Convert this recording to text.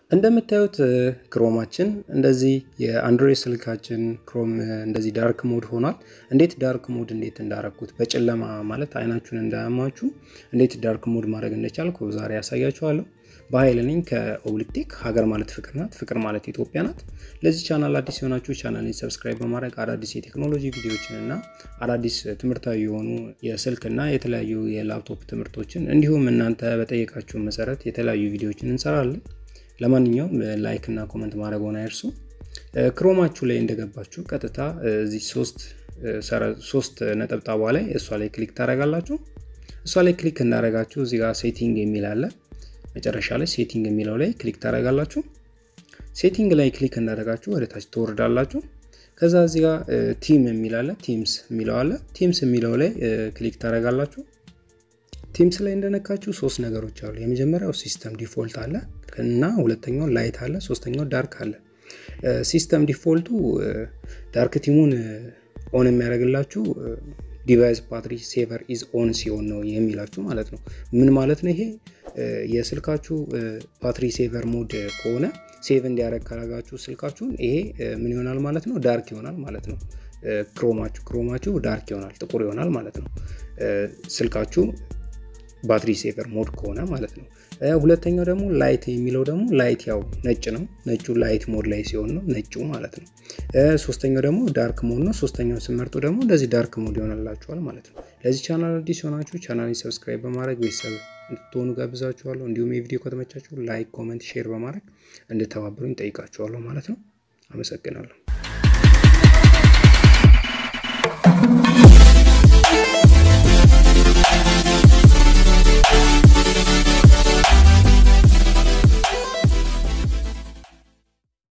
እንደምታዩት ክሮማችን እንደዚህ የአንድሮይድ ስልካችን ክሮም እንደዚህ ዳርክ ሞድ ሆኗል። እንዴት ዳርክ ሞድ እንዴት እንዳረኩት በጨለማ ማለት አይናችሁን እንዳያማችሁ እንዴት ዳርክ ሞድ ማድረግ እንደቻልኩ ዛሬ ያሳያችኋለሁ። በኃይል ነኝ ከኦብሊክቴክ ሀገር ማለት ፍቅር ናት፣ ፍቅር ማለት ኢትዮጵያ ናት። ለዚህ ቻናል አዲስ የሆናችሁ ቻናልን ሰብስክራይብ በማድረግ አዳዲስ የቴክኖሎጂ ቪዲዮዎችን እና አዳዲስ ትምህርታዊ የሆኑ የስልክና የተለያዩ የላፕቶፕ ትምህርቶችን እንዲሁም እናንተ በጠየቃችሁ መሰረት የተለያዩ ቪዲዮዎችን እንሰራለን። ለማንኛውም ላይክ እና ኮመንት ማድረግዎን አይርሱ። ክሮማችሁ ላይ እንደገባችሁ ቀጥታ እዚህ ሶስት ነጠብጣቧ ላይ እሷ ላይ ክሊክ ታደርጋላችሁ። እሷ ላይ ክሊክ እንዳደረጋችሁ እዚህ ጋር ሴቲንግ የሚል አለ። መጨረሻ ላይ ሴቲንግ የሚለው ላይ ክሊክ ታደርጋላችሁ። ሴቲንግ ላይ ክሊክ እንዳደረጋችሁ ወደ ታች ትወርዳላችሁ። ከዛ እዚህ ጋር ቲም የሚል አለ፣ ቲምስ የሚለው አለ። ቲምስ የሚለው ላይ ክሊክ ታደርጋላችሁ። ቲምስ ላይ እንደነካችሁ ሶስት ነገሮች አሉ። የመጀመሪያው ሲስተም ዲፎልት አለ እና ሁለተኛው ላይት አለ፣ ሶስተኛው ዳርክ አለ። ሲስተም ዲፎልቱ ዳርክ ቲሙን ኦን የሚያደርግላችሁ ዲቫይስ ባትሪ ሴቨር ኢዝ ኦን ሲሆን ነው የሚላችሁ ማለት ነው። ምን ማለት ነው ይሄ? የስልካችሁ ባትሪ ሴቨር ሞድ ከሆነ ሴቭ እንዲያደርግ ካረጋችሁ ስልካችሁን ይሄ ምን ይሆናል ማለት ነው? ዳርክ ይሆናል ማለት ነው። ክሮማችሁ ክሮማችሁ ዳርክ ይሆናል፣ ጥቁር ይሆናል ማለት ነው። ስልካችሁ ባትሪ ሴቨር ሞድ ከሆነ ማለት ነው። ሁለተኛው ደግሞ ላይት የሚለው ደግሞ ላይት ያው ነጭ ነው። ነጩ ላይት ሞድ ላይ ሲሆን ነው ነጩ ማለት ነው። ሶስተኛው ደግሞ ዳርክ ሞድ ነው። ሶስተኛው ስመርጡ ደግሞ እንደዚህ ዳርክ ሞድ ይሆናላችኋል ማለት ነው። ለዚህ ቻናል አዲስ የሆናችሁ ቻናልን ሰብስክራይብ በማድረግ ቤተሰብ እንድትሆኑ ጋብዛችኋለሁ። እንዲሁም የቪዲዮ ከተመቻችሁ ላይክ፣ ኮመንት፣ ሼር በማድረግ እንድተባበሩኝ ጠይቃችኋለሁ ማለት ነው። አመሰግናለሁ።